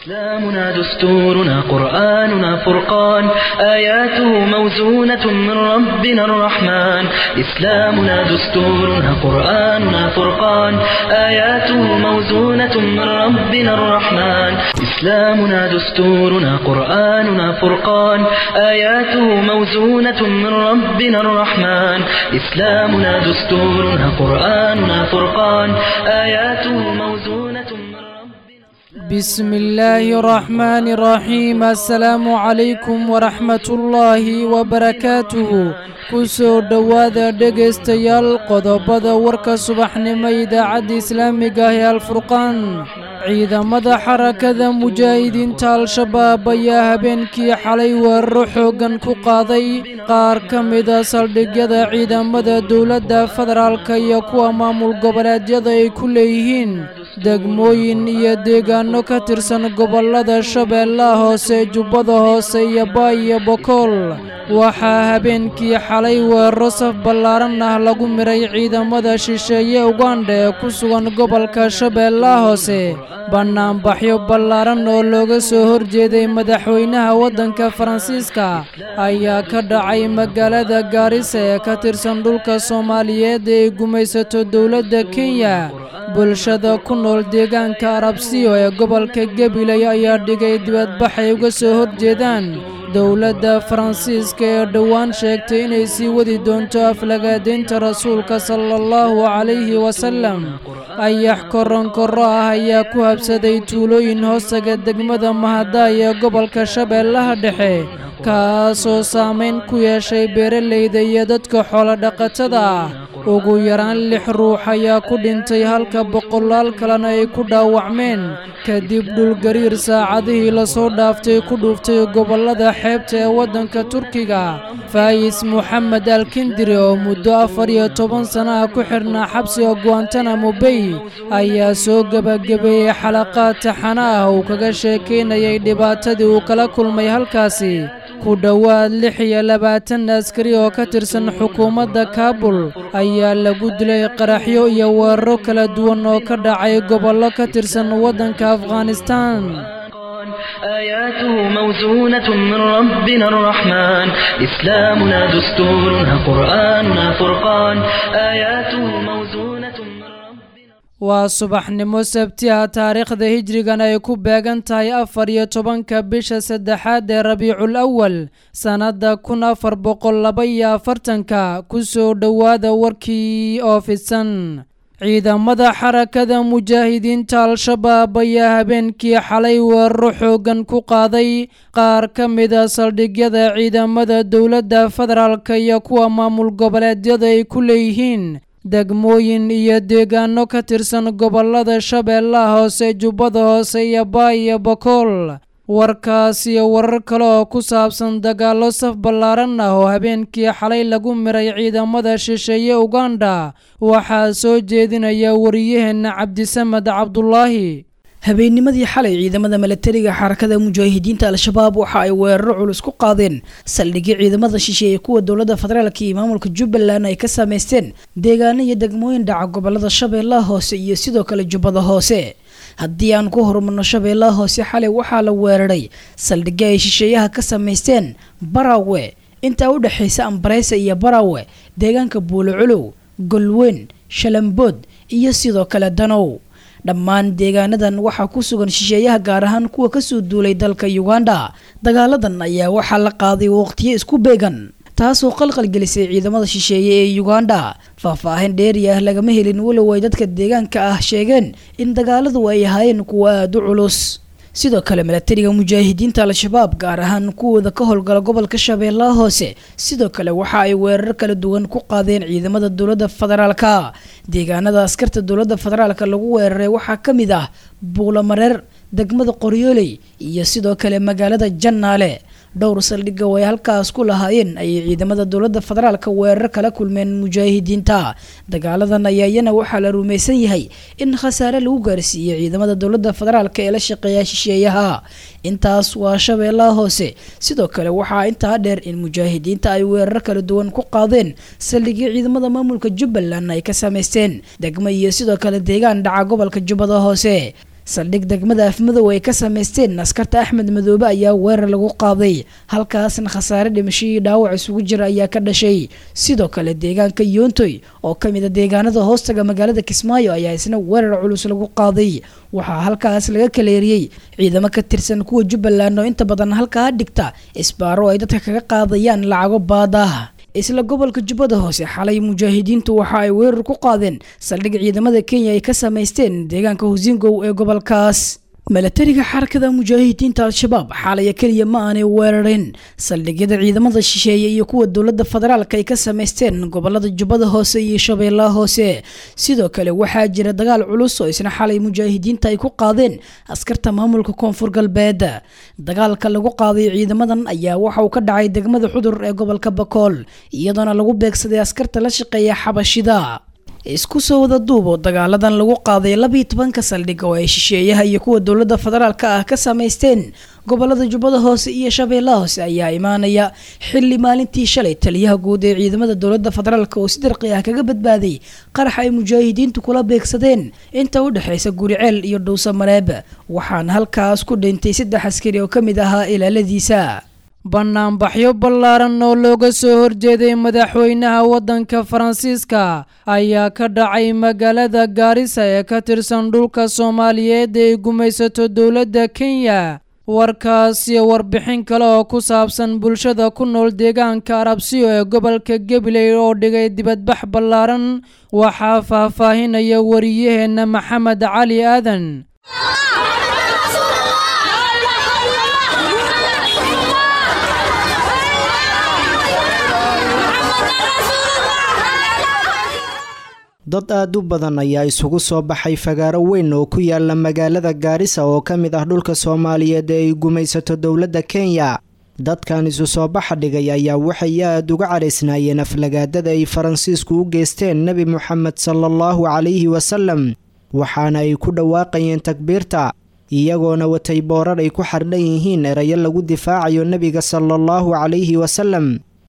إسلامنا دستورنا قرآننا فرقان آياته موزونة من ربنا الرحمن إسلامنا دستورنا قرآننا فرقان آياته موزونة من ربنا الرحمن إسلامنا دستورنا قرآننا فرقان آياته موزونة من ربنا الرحمن إسلامنا دستورنا قرآننا فرقان آياته موزونة من ربنا بسم الله الرحمن الرحيم السلام عليكم ورحمة الله وبركاته kusoo dhowaada dhegaystayaal qodobada warka subaxnimo idaacadda islaamiga ah ee alfurqaan ciidamada xarakada mujaahidiinta al-shabaab ayaa habeenkii xalay weeraro xooggan ku qaaday qaar ka mida saldhigyada ciidamada dowladda federaalka iyo kuwa maamul goboleedyada ay ku leeyihiin degmooyin iyo deegaano ka tirsan gobollada shabeellaha hoose jubbada hoose iyo baay iyo bokool waxaa habeenkii xalay weeraro saf ballaaran ah lagu miray ciidamada shisheeye ugandha ee ku sugan gobolka shabeellaha hoose bannaanbaxyo ballaaran oo looga soo horjeeday madaxweynaha waddanka faransiiska ayaa ka dhacay magaalada gaarisa ee ka tirsan dhulka soomaaliyeed ee ay gumaysato dowladda kenya bulshada ku nool deegaanka arabsiyo ee gobolka gabiley ayaa dhigay dibadbax ay uga soo horjeedaan dowladda faransiiska ee dhowaan sheegtay inay sii wadi doonto aflagaadaynta rasuulka sala allahu calayhi wasallam ayax koronkorro ah ayaa ku habsaday tuulooyin hoostaga degmada mahadaay ee gobolka shabeellaha dhexe kaasoo saamayn ku yeeshay beeralayda iyo dadka xoolodhaqatada ah ugu yaraan lix ruux ayaa ku dhintay halka boqolaal kalena ay ku dhaawacmeen kadib dhulgariir saacadihii lasoo dhaaftay ku dhuuftay gobollada xeebta ee waddanka turkiga faayis moxamed alkindiri oo muddo afar iyo toban sana ah ku xidhnaa xabsiga guantanamo bay ayaa soo gebagabeeyey xalaqaad taxana ah uu kaga sheekaynayay dhibaatadii uu kala kulmay halkaasi ku dhowaad lix iyo labaatan askari oo ka tirsan xukuumadda kaabul ayaa lagu dilay qaraxyo iyo weeraro kala duwan oo ka dhacay gobollo ka tirsan waddanka afghanistan آياته موزونة من ربنا الرحمن إسلامنا دستورنا قرآننا فرقان آياته موزونة من ربنا waa subaxnimo sabti ah taariikhda hijrigan ay ku beegan tahay afar iyo tobanka bisha saddexaad ee rabiicul awal sannadda kun afar boqol laba iyo afartanka kusoo dhowaada warkii oo fidsan ciidamada xarakada mujaahidiinta al-shabaab ayaa habeenkii xalay weeraro xooggan ku qaaday qaar ka mida saldhigyada ciidamada dowladda federaalka iyo kuwa maamul goboleedyada ay ku leeyihiin degmooyin iyo deegaano ka tirsan gobollada shabeellaha hoose jubbada hoose iyo baay iyo bokool warkaas iyo warar kale oo ku saabsan dagaallo saf ballaaran ah oo habeenkii xalay lagu miray ciidamada shisheeye ugandha waxaa soo jeedinaya wariyaheenna cabdisamed cabdulaahi habeennimadii xalay ciidamada milatariga xarakada mujaahidiinta al-shabaab waxa ay weeraro culus ku qaadeen saldhigyo ciidamada shisheeye kuwa dowladda federaalk iyo maamulka jubbaland ay ka sameysteen deegaano iyo degmooyin dhaca gobolada shabeellaha hoose iyo sidoo kale jubbada hoose haddii aan ku horumarno shabeellaha hoose xalay waxaa la weeraray saldhigyo ay shisheeyaha ka sameysteen barawe intaa u dhexaysa ambareysa iyo barawe deegaanka buuloculow golweyn shalambood iyo sidoo kale danow dhammaan deegaanadan waxaa ku sugan shisheeyaha gaar ahaan kuwa kasoo duulay dalka uganda dagaaladan ayaa waxaa la qaaday waqtiyo isku beegan taasoo qalqalgelisay ciidamada shisheeye ee uganda faahfaahin dheeri ah lagama helin walow ay dadka deegaanka ah sheegeen in dagaaladu ay ahaayeen kuwa aada u culus sidoo kale milatariga mujaahidiinta al-shabaab gaar ahaan kuwooda ka howlgala gobolka shabeellaha hoose sidoo kale waxa ay weerar kala duwan ku qaadeen ciidamada dowladda federaalka deegaanada askarta dowladda federaalka lagu weeraray waxaa ka mid ah buulamareer degmada qoryooley iyo sidoo kale magaalada jannaale dhowr saldhiga oo ay halkaas ku lahaayeen ayay ciidamada dowladda federaalka weerar kala kulmeen mujaahidiinta dagaaladan ayaa iyana waxaa la rumaysan yahay in khasaare lagu gaarsiiyey ciidamada dowladda federaalka ee la shaqeeya shisheeyaha intaas waa shabeellaha hoose sidoo kale waxaa intaa dheer in mujaahidiinta ay weerar kala duwan ku qaadeen saldhigyo ciidamada maamulka jubbaland ay ka sameysteen degmo iyo sidoo kale deegaan dhaca gobolka jubbada hoose saldhig degmada afmadow ay ka sameysteen askarta axmed madoobe ayaa weerar lagu qaaday halkaasna khasaare dhimasho iyo dhaawac isugu jira ayaa ka dhashay sidoo kale deegaanka yoontoy oo kamid a deegaanada hoostaga magaalada kismaayo ayaa isna weerar culus lagu qaaday waxaa halkaas laga kaleeriyey ciidamo ka tirsan kuwa jubbaland oo inta badan halkaa dhigta isbaaro ay dadka kaga qaadayaan lacago baada isla gobolka jubbada hoose xalay mujaahidiintu waxa ay weerar ku qaadeen saldhig ciidamada kenya ay ka samaysteen deegaanka husingow ee gobolkaas milatariga xarakada mujaahidiinta al-shabaab xaalaya keliya ma aanay weerareen saldhigyada ciidamada shisheeye iyo kuwa dowladda federaalk ay ka samaysteen gobolada jubbada hoose iyo shabeellaha hoose sidoo kale waxaa jira dagaal culus oo isna xalay mujaahidiinta ay ku qaadeen askarta maamulka koonfur galbeed dagaalka lagu qaaday ciidamadan ayaa waxa uu ka dhacay degmada xudur ee gobolka bakool iyadoona lagu beegsaday askarta la shaqeeya xabashida isku soo wada duubo dagaaladan lagu qaaday labiiyo tobanka saldhig oo ay shisheeyaha iyo kuwa dowladda federaalka ah ka samaysteen gobolada jubbada hoose iyo shabeellaha hoose ayaa imaanaya xilli maalintii shalay taliyaha guud ee ciidamada dowladda federaalk oo si dirqi ah kaga badbaaday qarax ay mujaahidiintu kula beegsadeen inta u dhexaysa guriceel iyo dhowsa mareeb waxaana halkaas ku dhintay saddex askari oo ka mid ahaa ilaaladiisa bannaanbaxyo ballaaran oo looga soo horjeeday madaxweynaha waddanka faransiiska ayaa ka dhacay magaalada gaarisa ee ka tirsan dhulka soomaaliyeed ee ay gumaysato dowladda kenya warkaas iyo warbixin kale oo ku saabsan bulshada ku nool deegaanka arabsiyo ee gobolka gabiley oo dhigay dibadbax ballaaran waxaa faahfaahinaya wariyaheenna maxamed cali aadan dad aad u badan ayaa isugu soo baxay fagaaro weyn oo ku yaala magaalada gaarisa oo ka mid ah dhulka soomaaliyeed ee ay gumaysato dowladda kenya dadkan isu soo baxa dhigay ayaa waxay aad uga cadhaysnaayeen aflagaadada ay faransiisku u geysteen nebi moxamed sala allahu calayhi wasalam waxaana ay ku dhawaaqayeen takbiirta iyagoona watay boorar ay ku xardhan yihiin erayo lagu difaacayo nebiga sala allahu calayhi wasalam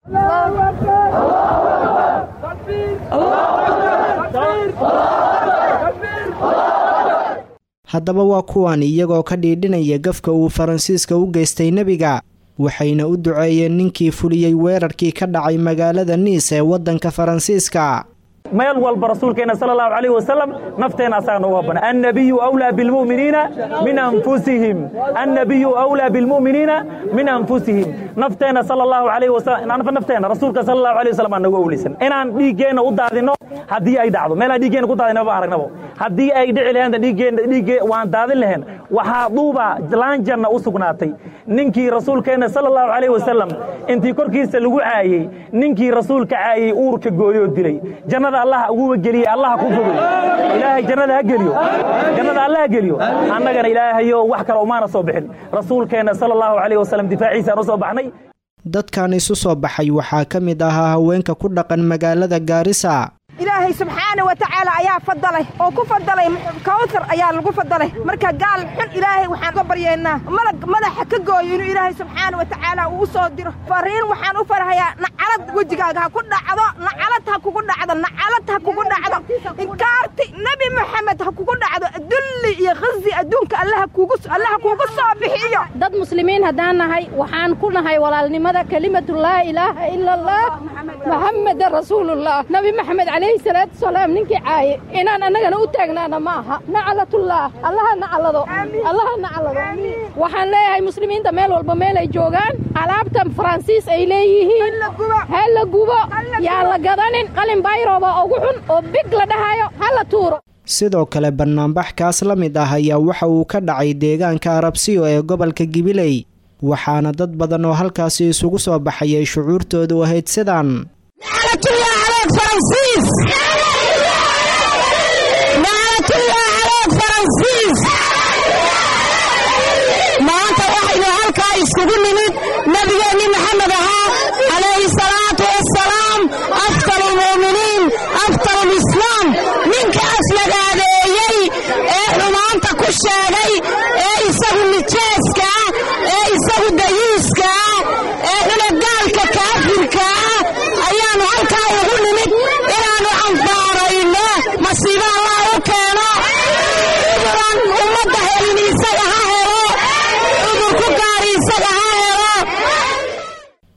haddaba waa kuwan iyagoo ka dhiidhinaya gafka uu faransiiska u geystay nebiga waxayna u duceeyeen ninkii fuliyey weerarkii ka dhacay magaalada niis ee waddanka faransiiska meel walba rasuulkeena sal allahu alayh wasalam nafteenna asaga noogu habana annabiyu awlaa bilmu'miniina min anfusihim annabiyu awlaa bilmu'miniina min anfusihim nafteenna sal allahu alayh wasalam nafteenna rasuulka sal allahu alayh wasalam aan nagu awlisan inaan dhiiggeenna u daadinno haddii ay dhacdo meelaan dhiiggeenna ku daadinaba aragnabo haddii ay dhici lahayn dhiiggeenna dhiigge waan daadin lahayn waxaa duuba laanjanna u sugnaatay ninkii rasuulkeenna sal allahu alayh wasalam intii korkiisa lagu caayey ninkii rasuulka caayey uurka gooyoo dilay jannada allah uguba geliye allah ku fogey ilaahay jannada ha geliyo jannada allah ha geliyo annagana ilaahayo wax kale umaana soo bixin rasuulkeenna sala allahu calayh wasalam difaaciisaan u soo baxnay dadkan isu soo baxay waxaa ka mid ahaa haweenka ku dhaqan magaalada gaarisa ilaahay subxaana wa tacaala ayaa fadalay oo ku fadalay kawsar ayaa lagu fadalay marka gaal xun ilaahay waxaan uga baryaynaa malag madaxa ka gooyo inuu ilaahay subxaana wa tacaala uu u soo diro fariin waxaan u farhayaa nacalad wejigaaga ha ku dhacdo nacalad ha kugu dhacdo nacalad ha kugu dhacdo inkaarti nebi moxamed ha kugu dhacdo dulli iyo khazi adduunka allaha kugu allaha kugu soo bixiyo dad muslimiin haddaan nahay waxaan ku nahay walaalnimada kelimatu laa ilaaha ila allah maxameda rasuulullah nabi maxamed calayhi salaatu wasalaam ninkii caaye inaan annagana u taagnaana ma aha nacalatullah allaha nacalado allaha nacalado waxaan leeyahay muslimiinta meel walba meel ay joogaan alaabta faransiis ay leeyihiin ha la gubo yaa la gadanin qalin bayrooba ugu xun oo big la dhahayo ha la tuuro sidoo kale bannaanbax kaas la mid ah ayaa waxa uu ka dhacay deegaanka arabsiyo ee gobolka gibiley waxaana dad badan oo halkaasi isugu soo baxay ay shucuurtoodu ahayd sidaan maanta waxaynu halkaa iskugu nimid nabigeenni maxamed ahaa calayhi salaatu wassalaam afdal lmu'miniin afdal lislaam ninkaas lagaadeeyey ee xumaanta ku sheegay ee isagu nijaaska ah ee isagu dayiiska ah ee dhulagaalka kaafirka ah ayaannu halkaa ugu nimid inaannu canfaarayno masiibo allah u keeno uburan ummadda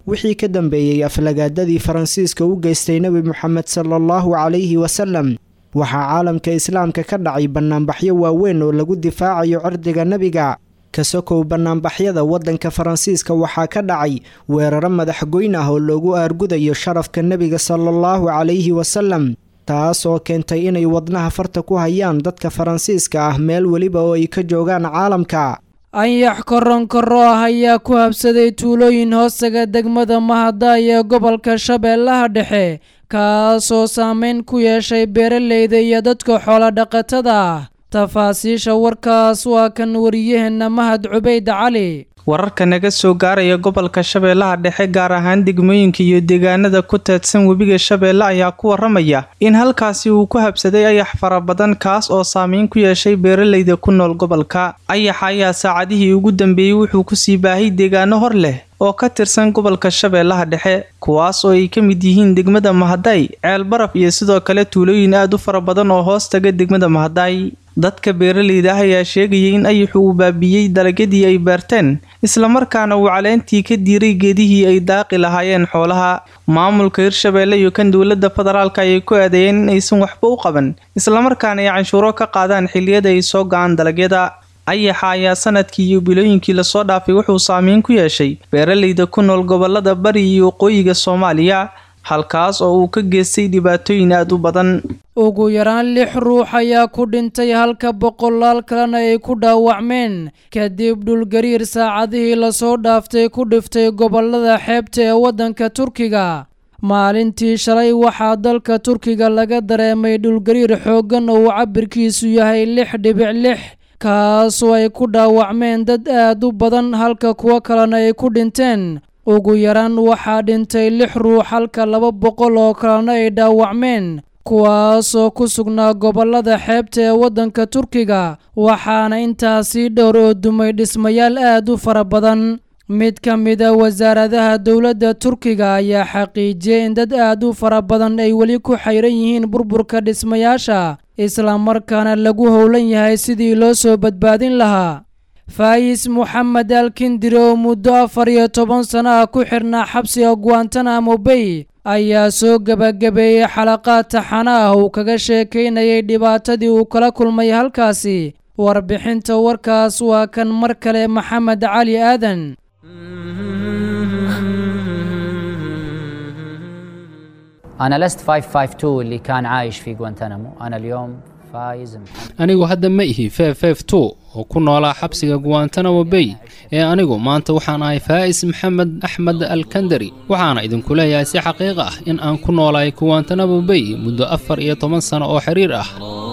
wixii ka dambeeyey aflagaadadii faransiiska u geystay nebi moxamed sala allahu calayhi wasalam waxaa caalamka islaamka ka dhacay bannaanbaxyo waaweyn oo lagu difaacayo cirdiga nebiga kasokow bannaanbaxyada waddanka faransiiska waxaa ka dhacay weeraro madaxgoyn ah oo loogu aargudayo sharafka nebiga sala allahu calayhi wasalam taas oo keentay inay wadnaha farta ku hayaan dadka faransiiska ah meel weliba oo ay ka joogaan caalamka anyax koronkoro ah ayaa ku habsaday tuulooyin hoostaga degmada mahadaay ee gobolka shabeellaha dhexe kaasoo saameyn ku yeeshay beeraleyda iyo dadka xoolodhaqatada ah tafaasiisha warkaas waa kan wariyaheenna mahad cubayd cali wararka naga soo gaaraya gobolka shabeellaha dhexe gaar ahaan degmooyinka iyo deegaanada ku teedsan webiga shabeelle ayaa ku waramaya in halkaasi uu ku habsaday ayax fara badan kaas oo saameyn ku yeeshay beeraleyda ku nool gobolka ayaxa ayaa saacadihii ugu dambeeyey wuxuu kusii baahay deegaano hor leh oo ka tirsan gobolka shabeellaha dhexe kuwaas oo ay ka mid yihiin degmada mahaday ceel baraf iyo sidoo kale tuulooyin aad u fara badan oo hoos taga degmada mahaday dadka beeraleyda ah ayaa sheegayay in ayaxu uu baabiiyey dalagyadii ay beerteen islamarkaana uu caleentii ka diiray geedihii ay daaqi lahaayeen xoolaha maamulka hirshabeelle iyo kan dowladda federaalka ayay ku adeeyeen in aysan waxba u qaban islamarkaana ay canshuuro ka qaadaan xilliyada ay soo ga-aan dalagyada ayaxa ayaa sanadkii iyo bilooyinkii lasoo dhaafay wuxuu saameyn ku yeeshay beeraleyda ku nool gobolada bari iyo waqooyiga soomaaliya halkaas oo uu ka geystay dhibaatooyin aad u badan ugu yaraan lix ruux ayaa ku dhintay halka boqolaal kalena ay ku dhaawacmeen kadib dhulgariir saacadihii lasoo dhaaftay ku dhiftay gobolada xeebta ee waddanka turkiga maalintii shalay waxaa dalka turkiga laga dareemay dhulgariir xooggan oo uu cabirkiisu yahay lix dhibic lix kaasoo ay ku dhaawacmeen dad aad u badan halka kuwo kalena ay ku dhinteen ugu yaraan waxaa dhintay lix ruux halka laba boqol oo kalena ay dhaawacmeen kuwaasoo ku sugnaa gobolada xeebta ee waddanka turkiga waxaana intaasii dhowr oo dumay dhismayaal aad u fara badan mid ka mida wasaaradaha dowladda turkiga ayaa xaqiijiyey in dad aad u fara badan ay weli ku xayran yihiin burburka dhismayaasha islamarkaana lagu howlan yahay sidii loo soo badbaadin lahaa faayis moxamed alkindiri oo muddo afar iyo toban sano ah ku xirnaa xabsiga guantanamo bay ayaa soo gebagabeeyey xalaqaad taxana ah uu kaga sheekaynayay dhibaatadii uu kala kulmay halkaasi warbixinta warkaas waa kan mar kale maxamed cali aadan أنا لست 552 اللي كان عايش في غوانتنامو أنا اليوم فايز محمد anigu hadda ma ihi oo ku noolaa xabsiga guantanamo bay ee anigu maanta waxaan ahay faa'is maxamed axmed alkandari waxaana idinku leeyahay si xaqiiq ah in aan ku noolahay guantanamo bay muddo afar iyo toban sano oo xiriir ah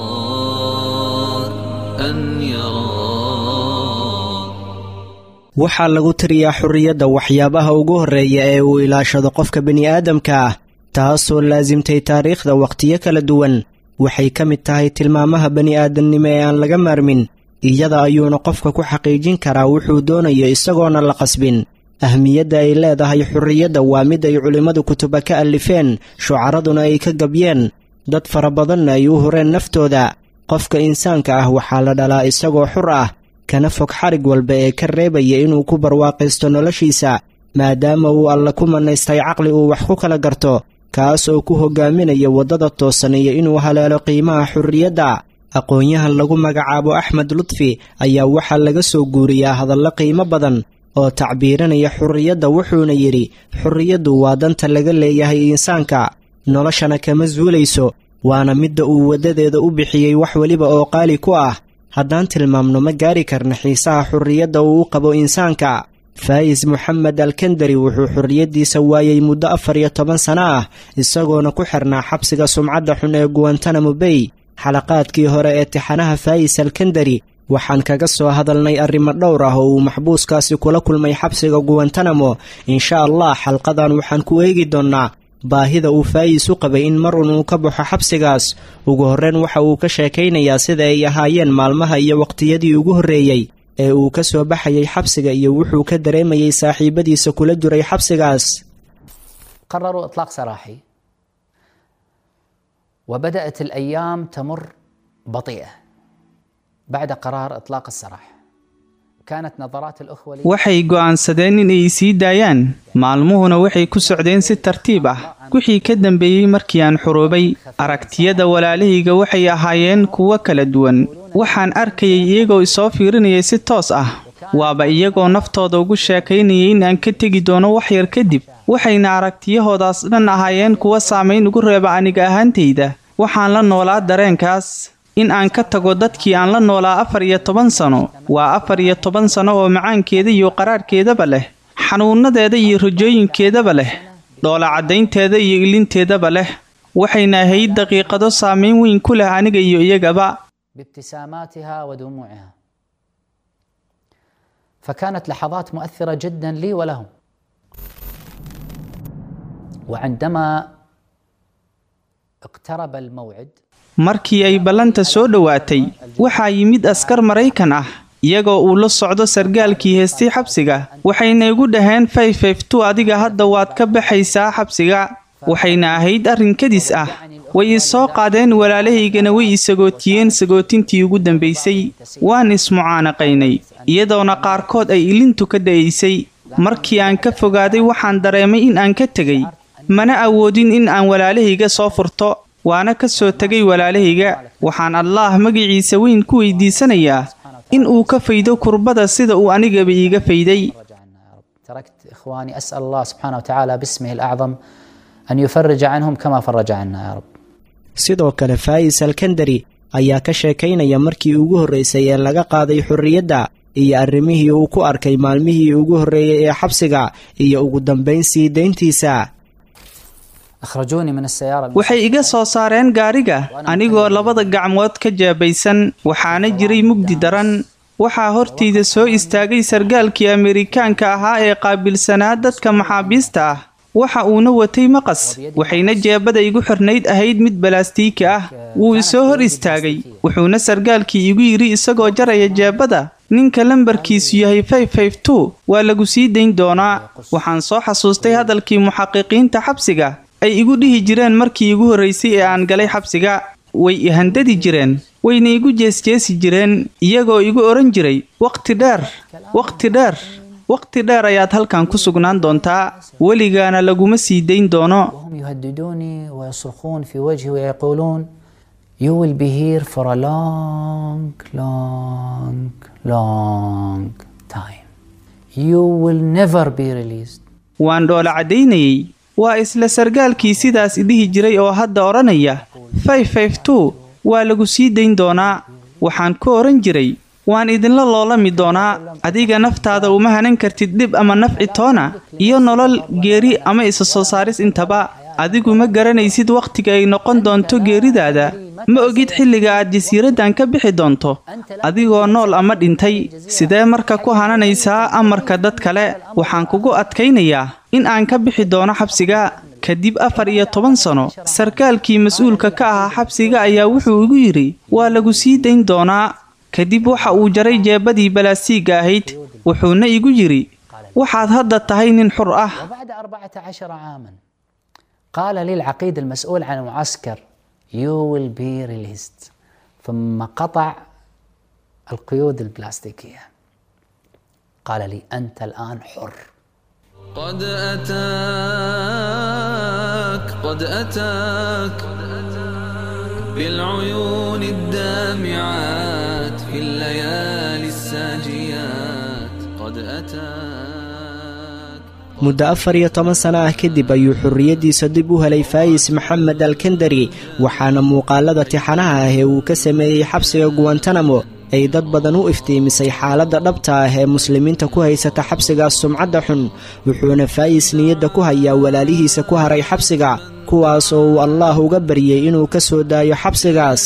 waxaa lagu tiriyaa xurriyadda waxyaabaha ugu horreeya ee uu ilaashado qofka bini'aadamka ah taasoo laasimtay taariikhda wakhtiyo kala duwan waxay ka mid tahay tilmaamaha bani'aadamnimo ee aan laga maarmin iyada ayuuna qofka ku xaqiijin karaa wuxuu doonayo isagoona la qasbin ahmiyadda ay leedahay xurriyadda waa mid ay culimmadu kutuba ka allifeen shucaraduna ay ka gabyeen dad fara badanna ay u hureen naftooda qofka insaanka ah waxaa la dhalaa isagoo xur ah kana fog xarig walba ee ka reebaya inuu ku barwaaqaysto noloshiisa maadaama uu alla ku mannaystay caqli uu wax ku kala garto kaas oo ku hogaaminaya waddada toosan iyo inuu haleelo qiimaha xurriyadda aqoon-yahan lagu magacaabo axmed lutfi ayaa waxaa laga soo guuriyaa hadallo qiimo badan oo tacbiiranaya xurriyadda wuxuuna yidhi xurriyaddu waa danta laga leeyahay insaanka noloshana kama suulayso waana midda uu waddadeeda u bixiyey wax weliba oo qaali ku ah haddaan tilmaamno ma gaari karna xiisaha xurriyadda uu u qabo insaanka faayis moxamed alkandari wuxuu xorriyaddiisa waayey muddo afar iyo toban sano ah isagoona ku xirnaa xabsiga sumcadda xun ee guantanamo bay xalaqaadkii hore ee tixanaha faayis alkandari waxaan kaga soo hadalnay arrimo dhowr ah oo uu maxbuuskaasi kula kulmay xabsiga guantanamo insha allah xalqadan waxaan ku eegi doonnaa baahida uu faayis u qabay in mar un uu ka baxo xabsigaas ugu horreyn waxa uu ka sheekaynayaa sida ay ahaayeen maalmaha iyo waqtiyadii ugu horreeyey ee uu ka soo baxayay xabsiga iyo wuxuu ka dareemayay saaxiibadiisa kula jiray xabsigaas قرروا إطلاق سراحي وبدأت الأيام تمر بطيئة بعد قرار إطلاق السراح waxay go'aansadeen inay sii daayaan maalmuhuna waxay ku socdeen si tartiib ah wixii ka dambeeyey markii aan xuruubay aragtiyada walaalahayga waxay ahaayeen kuwo kala duwan waxaan arkayay iyagoo isoo fiirinayay si toos ah waaba iyagoo naftooda ugu sheekaynayay in aan ka tegi doono wax yar kadib waxayna aragtiyahoodaas dhan ahaayeen kuwa saamayn ugu reeba aniga ahaantayda waxaan la noolaa dareenkaas in aan ka tago dadkii aan la noolaa afar iyo toban sano waa afar iyo toban sano oo macaankeeda iyo qaraarhkeedaba leh xanuunadeeda iyo rajooyinkeedaba leh dhoola caddaynteeda iyo ilinteedaba leh waxayna ahayd daqiiqado saamayn weyn ku leh aniga iyo iyagaba فكانت لحظات مؤثرة جدا لي ولهم وعندما اقترب الموعد markii ay ballanta soo dhowaatay waxaa yimid askar maraykan ah iyagoo uu la socdo sargaalkii heestay xabsiga waxayna igu dhaheen fayfayftu adiga hadda waad ka baxaysaa xabsiga waxayna ahayd arrin kadis ah way i soo qaadeen walaalahaygana way i sagootiyeen sagootintii ugu dambaysay waan ismucaanaqaynay iyadoona qaarkood ay ilintu ka da'aysay markii aan ka fogaaday waxaan dareemay in aan ka tegay mana awoodin in aan walaalahayga soo furto waana ka soo tegay walaalahayga waxaan allaah magiciisa weyn ku weydiisanayaa in uu ka faydo kurbada sida uu anigaba iiga fayday تركت إخواني أسأل الله سبحانه وتعالى باسمه الأعظم أن يفرج عنهم كما فرج عنا يا رب sidoo kale faa'is alkandari ayaa ka sheekaynaya markii ugu horraysay ee laga qaaday xorriyadda iyo arrimihii uu ku arkay maalmihii ugu horreeyey ee xabsiga iyo ugu dambayn sii dayntiisa waxay iga soo saareen gaariga anigoo labada gacmood ka jaabaysan waxaana jiray mugdi daran waxaa hortayda soo istaagay sargaalkii amerikaanka ahaa ee qaabilsanaa dadka maxaabiista ah waxa uuna watay maqas waxayna jeebada igu xirnayd ahayd mid balaastiiki ah wuu isoo hor istaagay wuxuuna sargaalkii igu yidhi isagoo jaraya jeebada ninka lambarkiisu yahay fayfayftu waa lagu sii dayn doonaa waxaan soo xasuustay hadalkii muxaqiqiinta xabsiga ay igu dhihi jireen markii igu horraysay ee aan galay xabsiga way i handadi jireen wayna igu jeesjeesi jireen iyagoo igu odhan jiray wakhti dheer wakhti dheer wakhti dheer ayaad halkan ku sugnaan doontaa weligaana laguma sii dayn doono وهم يهددوني ويصرخون في وجهي ويقولون You will be here for a long, long, long time. You will never be released. waan dhoola caddaynayay waa isla sargaalkii sidaas idhihi jiray oo hadda odhanaya fayfayftu waa lagu sii dayn doonaa waxaan ku odhan jiray waan idinla loolami doonaa adiga naftaada uma hanan kartid dhib ama nafci toona iyo nolol geeri ama isa soo saaris intaba adigu ma garanaysid wakhtiga ay noqon doonto geeridaada ma ogid xilliga aad jasiiraddan ka bixi doonto adigoo nool ama dhintay sidee marka ku hananaysaa amarka dad kale waxaan kugu adkaynayaa in aan ka bixi doono xabsiga kadib afar iyo toban sano sarkaalkii mas-uulka ka ahaa xabsiga ayaa wuxuu igu yidhi waa lagu sii dayn doonaa kadib waxa uu jaray jeebadii balaastiigga ahayd wuxuuna igu yidhi waxaad hadda tahay nin xur ah وبعد 14 عاما قال لي العقيد المسؤول عن المعسكر You will be released ثم قطع القيود البلاستيكية قال لي أنت الآن حر قد أتاك قد أتاك بالعيون الدامعات في الليالي الساجيات قد أتاك muddo afar iyo toban sano ah kadib ayuu xorriyaddiisa dib u helay faayis maxamed alkandari waxaana muuqaalada tixanaha ah ee uu ka sameeyey xabsiga guwantanamo ay dad badan u iftiimisay xaaladda dhabta ah ee muslimiinta ku haysata xabsigaas sumcadda xun wuxuuna faayis niyadda ku hayaa walaalihiisa ku haray xabsiga kuwaas oo uu allaah uga baryey inuu ka soo daayo xabsigaas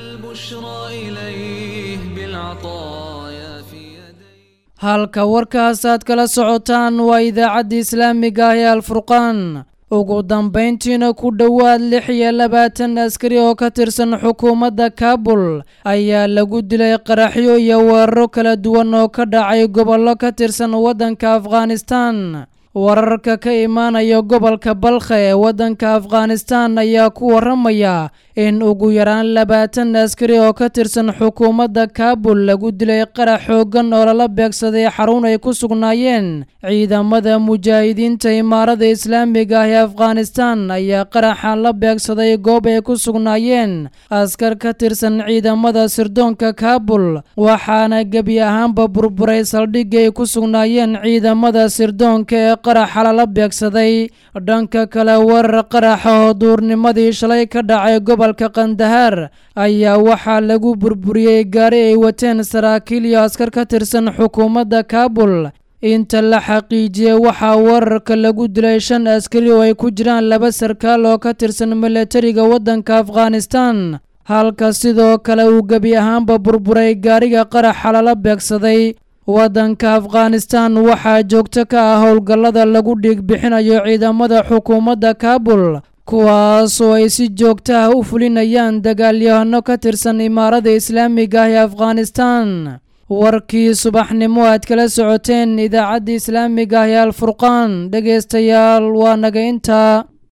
halka warkaas aad kala socotaan waa idaacadda islaamiga ah ee alfurqaan ugu dambayntiina ku dhowaad lix iyo labaatan askari oo ka tirsan xukuumadda kaabul ayaa lagu dilay qaraxyo iyo weeraro kala duwan oo ka dhacay gobollo ka tirsan waddanka afghanistan wararka ka imaanaya gobolka balkha ee waddanka afghanistan ayaa ku waramaya in ugu yaraan labaatan askari oo ka tirsan xukuumadda kaabul lagu dilay qarax xooggan oo lala beegsaday xarun ay ku sugnaayeen ciidamada mujaahidiinta imaarada islaamiga ah ee afghanistan ayaa qaraxan la beegsaday goob ay ku sugnaayeen askar ka tirsan ciidamada sirdoonka kaabul waxaana gebi ahaanba burburay saldhigii ay ku sugnaayeen ciidamada sirdoonka ee qaraxa lala beegsaday dhanka kale weerar qaraxa oo duurnimadii shalay ka dhacay gobolka kandahaar ayaa waxaa lagu burburiyey gaari ay wateen saraakiil iyo askar ka tirsan xukuumadda kaabul inta la xaqiijiyey waxaa weerarka lagu dilay shan askari oo ay ku jiraan laba sarkaal oo ka tirsan milatariga waddanka afghanistan halka sidoo kale uu gebi ahaanba burburay gaariga qaraxa lala beegsaday waddanka afghanistan waxaa joogto ka ah howlgallada lagu dhiig bixinayo ciidamada xukuumadda kaabul kuwaas oo ay si joogto ah u fulinayaan dagaalyahano ka tirsan imaarada islaamiga ah ee afghanistan warkii subaxnimo aad kala socoteen idaacadda islaamiga ah ee alfurqaan dhegaystayaal waa naga intaa